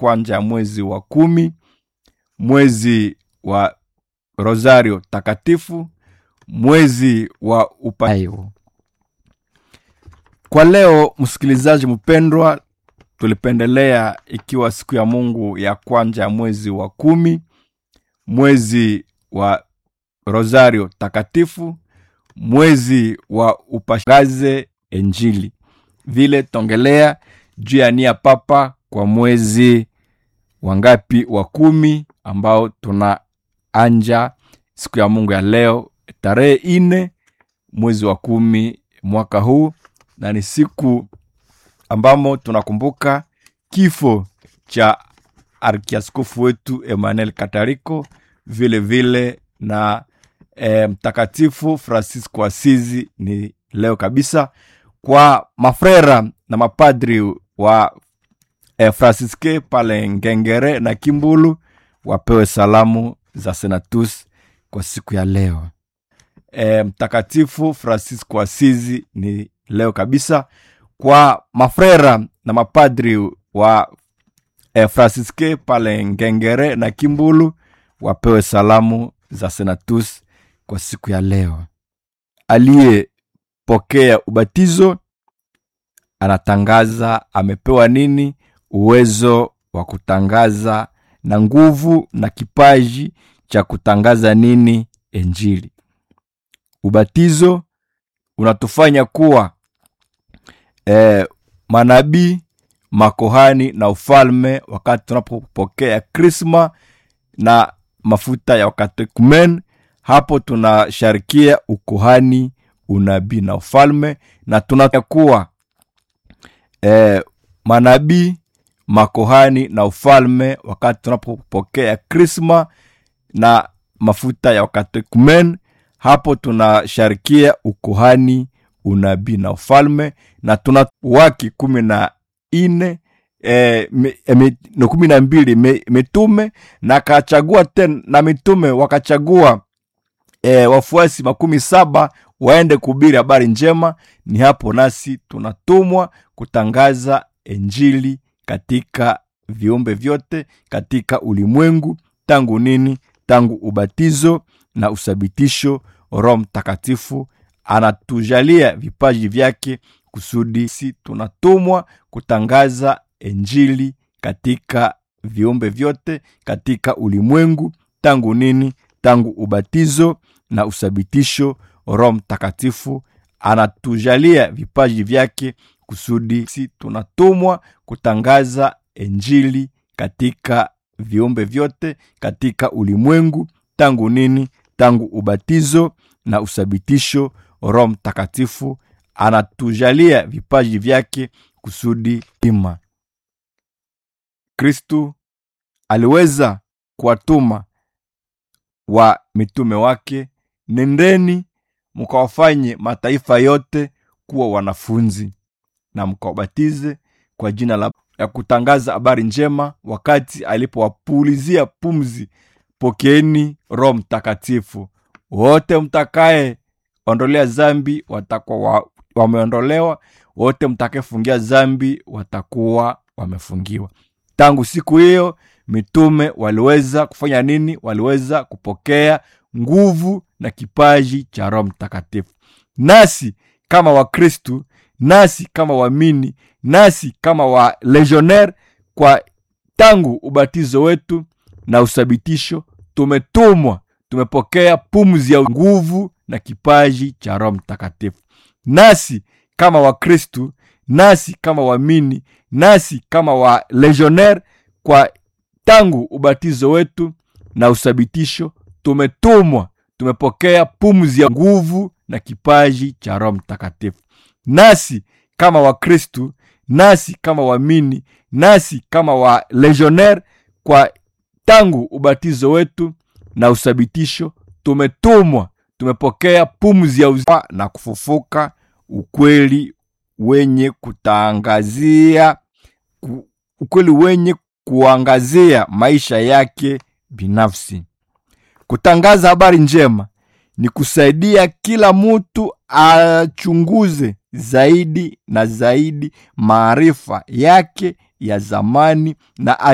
kwanza ya mwezi wa kumi mwezi wa rosario takatifu mwezi wa upayo kwa leo msikilizaji mpendwa tulipendelea ikiwa siku ya mungu ya kwanza ya mwezi wa kumi mwezi wa rosario takatifu mwezi wa upashaze enjili vile tongelea juu ya nia papa kwa mwezi wangapi wa kumi ambao tuna anja siku ya mungu ya leo tarehe ine mwezi wa kumi mwaka huu na ni siku ambamo tunakumbuka kifo cha arkiaskofu wetu emmanuel katariko vile vile na e, mtakatifu francisco asizi ni leo kabisa kwa mafrera na mapadri wa e, fransiske pale ngengere na kimbulu wapewe salamu za senatus kwa siku ya leo e, mtakatifu francisco asizi ni leo kabisa kwa mafrera na mapadri wa e, fransiske pale ngengere na kimbulu wapewe salamu za senatus kwa siku ya leo aliyepokea ubatizo anatangaza amepewa nini uwezo wa kutangaza na nguvu na kipaji cha kutangaza nini enjili ubatizo unatufanya kuwa e, manabii makohani na ufalme wakati tunapopokea krisma na mafuta ya wakatekumen hapo tunasharikia ukohani unabii na ufalme na tunakuwa e, manabii makohani na ufalme wakati tunapopokea krisma na mafuta ya wakatekumen hapo tunasharikia ukohani unabii na ufalme na tuna waki kumi na ine e, me, me, no kumi na mbili me, mitume na akachagua tena na mitume wakachagua e, wafuasi makumi saba waende kuhubiri habari njema ni hapo nasi tunatumwa kutangaza enjili katika viumbe vyote katika ulimwengu tangu nini tangu ubatizo na uthabitisho roho mtakatifu anatujalia vipaji vyake kusudi si tunatumwa kutangaza enjili katika viumbe vyote katika ulimwengu tangu nini tangu ubatizo na uthabitisho roho mtakatifu anatujalia vipaji vyake kusudi si tunatumwa kutangaza enjili katika viumbe vyote katika ulimwengu tangu nini tangu ubatizo na uthabitisho roho mtakatifu anatujalia vipaji vyake kusudi ima kristu aliweza kuwatuma wa mitume wake nendeni mkawafanye mataifa yote kuwa wanafunzi na mkawabatize kwa jina la ya kutangaza habari njema wakati alipowapulizia pumzi pokeeni roho mtakatifu wote mtakaye ondolea zambi watakuwa wa, wameondolewa wote mtakayefungia zambi watakuwa wamefungiwa tangu siku hiyo mitume waliweza kufanya nini waliweza kupokea nguvu na kipaji cha roho mtakatifu nasi kama wakristu nasi kama waamini nasi kama wa legionnaire kwa tangu ubatizo wetu na uthabitisho tumetumwa tumepokea pumzi ya nguvu na kipaji cha roho mtakatifu nasi kama wakristu nasi kama waamini nasi kama wa legionnaire kwa tangu ubatizo wetu na uthabitisho tumetumwa tumepokea pumzi ya nguvu na kipaji cha roho mtakatifu nasi kama wakristu nasi kama waamini nasi kama wa legionnaire kwa tangu ubatizo wetu na uthabitisho tumetumwa tumepokea pumzi ya uzima na kufufuka ukweli wenye kutangazia ku, ukweli wenye kuangazia maisha yake binafsi kutangaza habari njema ni kusaidia kila mtu achunguze zaidi na zaidi maarifa yake ya zamani na